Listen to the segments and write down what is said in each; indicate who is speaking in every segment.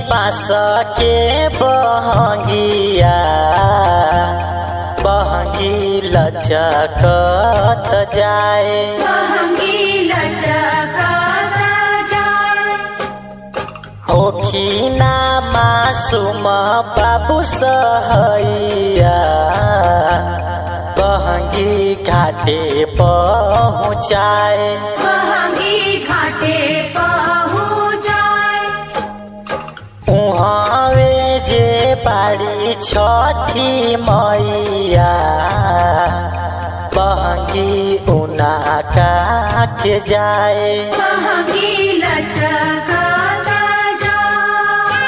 Speaker 1: बास के बहंगिया बहंगी लचकत जाए
Speaker 2: महंगी लचकत जाए
Speaker 1: होखिना मासूम बाबू सहैया बहंगी घाटे पहुँचाए
Speaker 2: महंगी घाटे पहुँचाए
Speaker 1: उहाँवे जे बाड़ी छठी मैया बहंगी उना के जाए
Speaker 2: महंगी लचकत जाए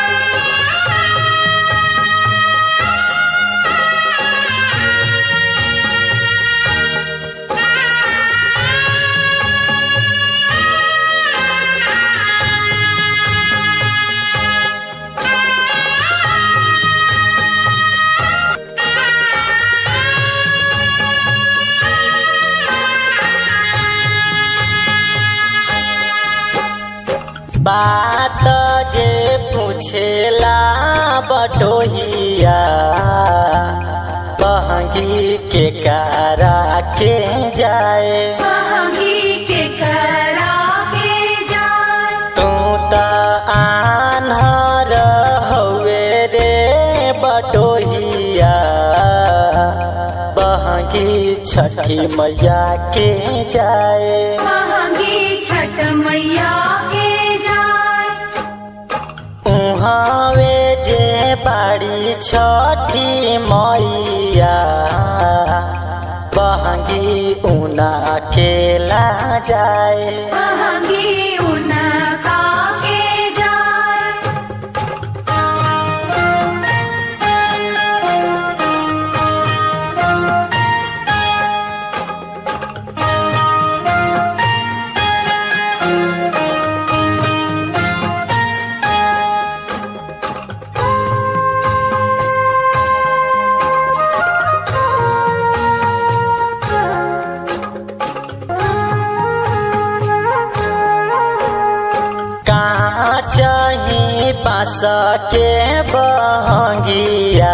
Speaker 1: बात जे पूछेला बटोहिया बहंगी के कारा के जाए
Speaker 2: महंगी के करा के जाए
Speaker 1: तू त आन्हर हवे रे बटोहिया बहंगी छठी मैया के जाए
Speaker 2: महंगी छठ मैया के जाए
Speaker 1: उहाँवे जे बाड़ी छठी मैया बहंगी उना केला जाए
Speaker 2: महंगी उनका के जाए
Speaker 1: कहाँ चाही बास के बहंगिया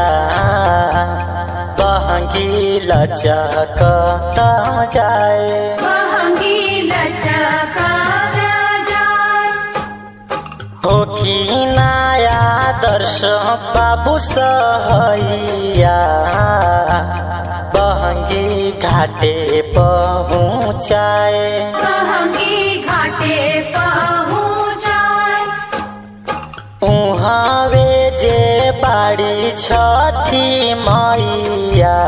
Speaker 1: बहंगी लचक जाए
Speaker 2: महंगी लचकत जाए
Speaker 1: होखी नया दर्श बाबू सहैया बहंगी घाटे पहुँचाए
Speaker 2: महंगी घाटे पहुँचाए
Speaker 1: उहाँवे जे बाड़ी छठी मैया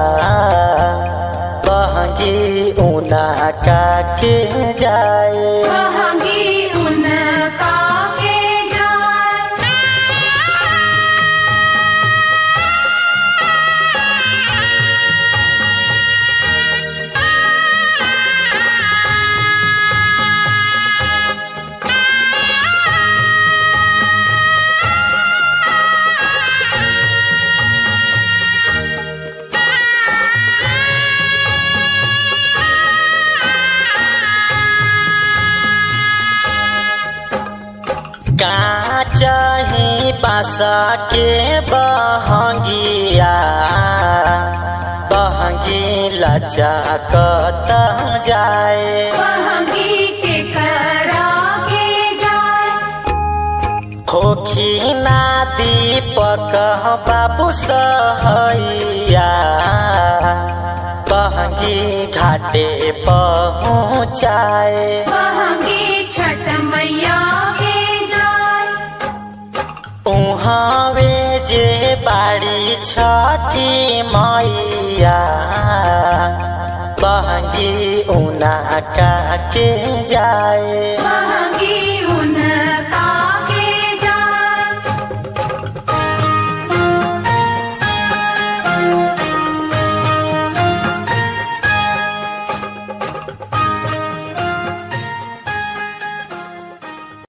Speaker 1: बहंगी उना के जाए
Speaker 2: महंगी उनका के जाए
Speaker 1: का चाही बासा के बहंगिया बहंगी लचकत जाए
Speaker 2: महंगी के करा के जाए
Speaker 1: होखी ना दीपक बाबू सहैया बहंगी घाटे पहुँचाए
Speaker 2: महंगी छठ मैया के जाए
Speaker 1: उहाँवे जे बाड़ी छठी मैया बहंगी उना के जाए
Speaker 2: महंगी